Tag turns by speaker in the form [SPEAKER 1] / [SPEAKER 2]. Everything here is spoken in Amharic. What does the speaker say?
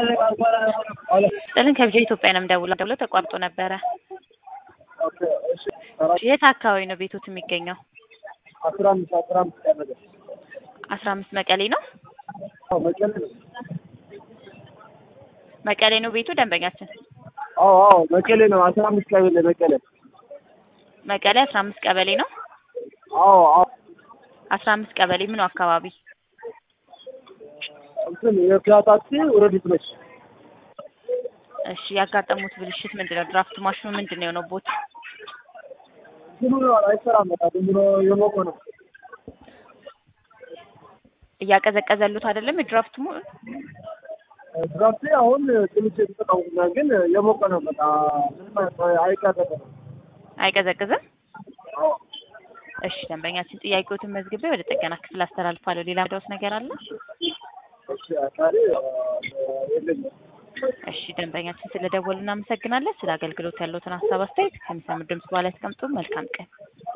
[SPEAKER 1] ጥልን ከብቻ ኢትዮጵያ ነው የምደውለው ደውሎ ተቋርጦ ነበረ። የት አካባቢ ነው ቤቶት የሚገኘው?
[SPEAKER 2] አስራ አምስት አስራ አምስት ቀበሌ
[SPEAKER 1] አስራ አምስት መቀሌ ነው
[SPEAKER 2] አዎ መቀሌ ነው።
[SPEAKER 1] መቀሌ ነው ቤቱ ደንበኛችን
[SPEAKER 2] አዎ አዎ መቀሌ ነው። አስራ አምስት ቀበሌ መቀሌ።
[SPEAKER 1] መቀሌ አስራ አምስት ቀበሌ ነው።
[SPEAKER 2] አዎ አዎ
[SPEAKER 1] አስራ አምስት ቀበሌ ምኑ አካባቢ?
[SPEAKER 2] እንትን የፒያታክሲ ወረዲት ነች።
[SPEAKER 1] እሺ ያጋጠሙት ብልሽት ምንድን ነው? ድራፍት ማሽኑ ምንድን ነው የሆነው? ቦት
[SPEAKER 2] ዝም ብሎ አይሰራም። በቃ ዝም ብሎ የሞቀ ነው።
[SPEAKER 1] እያቀዘቀዘሉት አይደለም የድራፍት ሙ
[SPEAKER 2] ድራፍቴ አሁን ትንሽ የተጠቀሙና ግን የሞቀ ነው። በቃ ምንም አይቀዘቅዝም።
[SPEAKER 1] አይቀዘቅዝም።
[SPEAKER 2] አዎ
[SPEAKER 1] እሺ ደንበኛችን ጥያቄዎትን መዝግቤ ወደ ጥገና ክፍል አስተላልፋለሁ። ሌላ ምዳውስ ነገር አለ?
[SPEAKER 2] እሺ አካሪ የለኝም።
[SPEAKER 1] እሺ ደንበኛችን ስለደወሉ እናመሰግናለን። ስለ አገልግሎት ያለውትን ሀሳብ አስተያየት ከሚሰሙ ድምጽ በኋላ ያስቀምጡ። መልካም ቀን